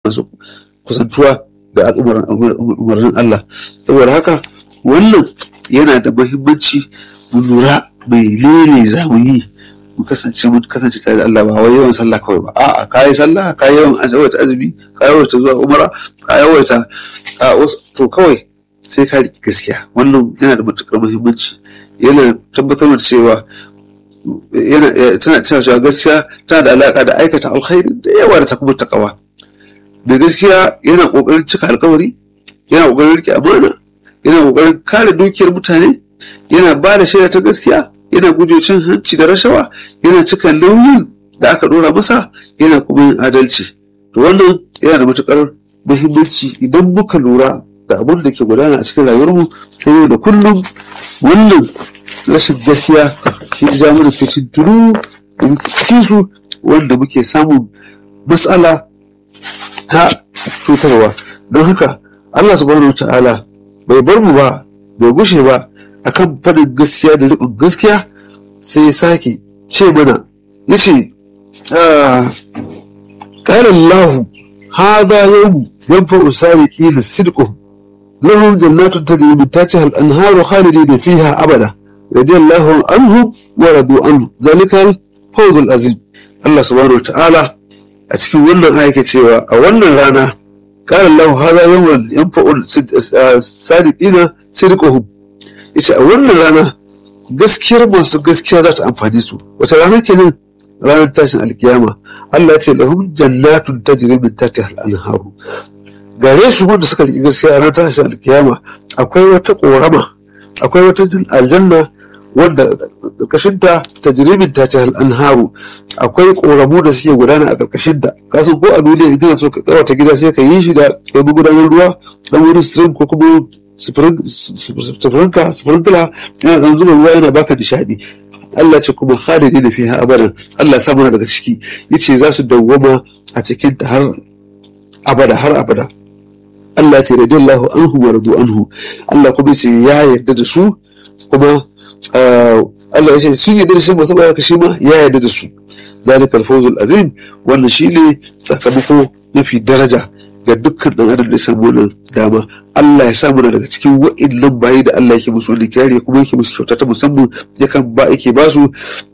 masu kusantuwa da umarnin Allah saboda haka wannan yana da muhimmanci mu lura mai lele za mu yi mu kasance mun kasance tare da Allah ba wai yawan sallah kawai ba a'a ka yi sallah ka yi yawan yawaita azumi ka yawaita zuwa umara ka yawaita to kawai sai ka riƙe gaskiya wannan yana da matuƙar muhimmanci yana tabbatar da cewa yana tana tana cewa gaskiya tana da alaƙa da aikata alkhairi da yawa da ta kuma takawa mai gaskiya yana ƙoƙarin cika alkawari yana ƙoƙarin riƙe amana yana ƙoƙarin kare dukiyar mutane yana ba da shaida ta gaskiya yana guje cin hanci da rashawa yana cika nauyin da aka ɗora masa yana kuma yin adalci to wannan yana da matuƙar muhimmanci idan muka lura da abin da ke gudana a cikin rayuwarmu ta yau da kullum wannan rashin gaskiya shi ya ja mana fitin tunu da muke cikin su wanda muke samun matsala ta cutarwa don haka Allah subhanahu ta'ala bai bar mu ba bai gushe ba akan faɗin gaskiya da riƙon gaskiya sai ya sake ce mana ya ce ƙarar lahu hada yau yanfa usari ƙila sidqu lahum jannatun tajri min tahtiha al-anharu khalidina fiha abada radiyallahu anhum wa radu anhu zalikal fawzul azim Allah subhanahu wa ta'ala a cikin wannan ayyuka cewa a wannan rana qala Allah hadha yawmun yanfa'u sadiqina sidquhum yace a wannan rana gaskiyar masu gaskiya za ta amfani su wata rana kenan ranar tashin alkiyama Allah ya ce lahum jannatun tajri min tahtiha al-anharu gare su wanda suka riƙi gaskiya ranar tashin alkiyama akwai wata ƙorama akwai wata aljanna wanda ƙarƙashinta ta jirimin ta ce anharu akwai ƙoramu da suke gudana a ƙarƙashinta kasan ko a duniya in kana so ka kawata gida sai ka yi shi da kai gudanar ruwa dan wani stream ko kuma sufurinka sufurinkila yana dan zuba ruwa yana baka nishadi Allah ce kuma khalidi da fiha abadan Allah ya sa mana daga ciki yace za su dawwama a cikin ta har abada har abada Allah ce radiyallahu anhu wa radu anhu Allah kuma ce ya yarda da su kuma Allah ya ce sun yarda da shi ba saboda haka shi ma ya yarda da su zalika al-fawzul azim wannan shine sakamako mafi daraja ga dukkan dan adam da ya samu wannan dama Allah ya samu daga cikin wa'annan bayi da Allah yake musu wani kariya kuma yake musu kyauta ta musamman yakan ba yake ba su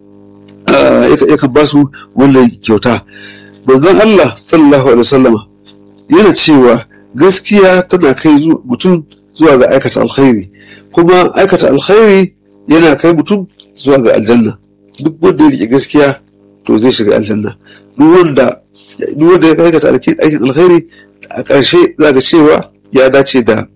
yakan ba su wannan kyauta manzon Allah sallallahu alaihi wasallama yana cewa gaskiya tana kai mutum zuwa ga aikata alkhairi kuma aikata alkhairi yana kai mutum zuwa ga aljanna duk wanda ya rike gaskiya to zai shiga aljanna duk wanda duk wanda ya aikata aikin alkhairi a ƙarshe za ga cewa ya dace da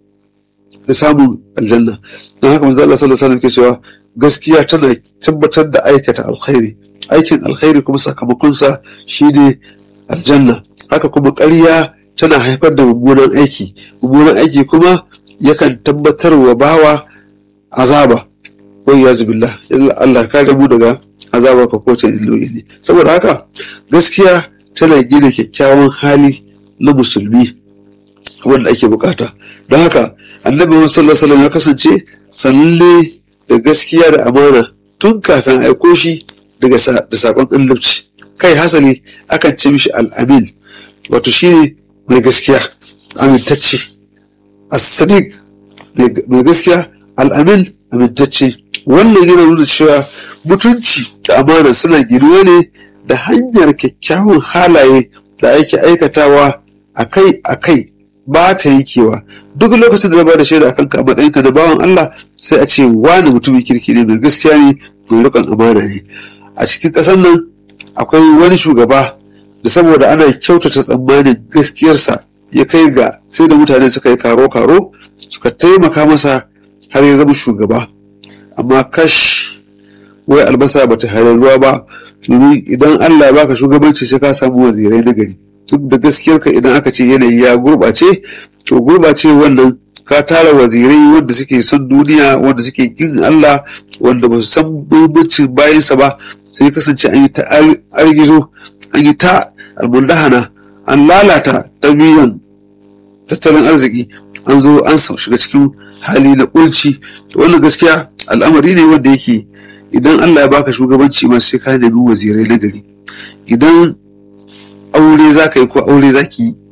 da samun aljanna don haka manzo Allah sallallahu alaihi wasallam ke cewa gaskiya tana tabbatar da aikata alkhairi aikin alkhairi kuma sakamakonsa shine aljanna haka kuma ƙarya tana haifar da mummunan aiki mummunan aiki kuma yakan tabbatar wa bawa azaba wai ya zubillah Allah kare mu daga azaba ka ko illoli ne saboda haka gaskiya tana gina kyakkyawan hali na musulmi wanda ake bukata don haka annabi sallallahu alaihi ya kasance sanlle da gaskiya da amana tun kafin aiko shi daga da sakon annabci kai hasali akan ce mishi al'amin wato shine mai gaskiya amintacce as-sadiq mai gaskiya al'amin amintacce wannan yana nuna cewa mutunci da amana suna ginuwa ne da hanyar kyakkyawan halaye da ake aikatawa akai-akai ba ta yankewa duk lokacin da na ba da shaida akan ka matsayinka da bawan Allah sai a ce wani mutumin kirki ne mai gaskiya ne mai rikon amana ne a cikin ƙasar nan akwai wani shugaba da saboda ana kyautata tsammanin gaskiyarsa ya kai ga sai da mutane suka yi karo-karo suka taimaka masa har ya zama shugaba amma kash wai albasa bata halar ruwa ba domin idan Allah ya baka shugabanci sai ka samu wazirai na gari duk da gaskiyarka idan aka ce yanayi ya gurɓace to gurɓace wannan ka tara wazirai wanda suke son duniya wanda suke kin Allah wanda ba su san muhimmancin bayansa ba sai kasance an yi ta argizo an yi ta almundahana an lalata tarbiyyar tattalin arziki an zo an shiga cikin hali na kulci wannan gaskiya al'amari ne wanda yake idan Allah ya baka shugabanci ma sai ka nemi wazirai na gari idan aure za ka yi ko aure za ki yi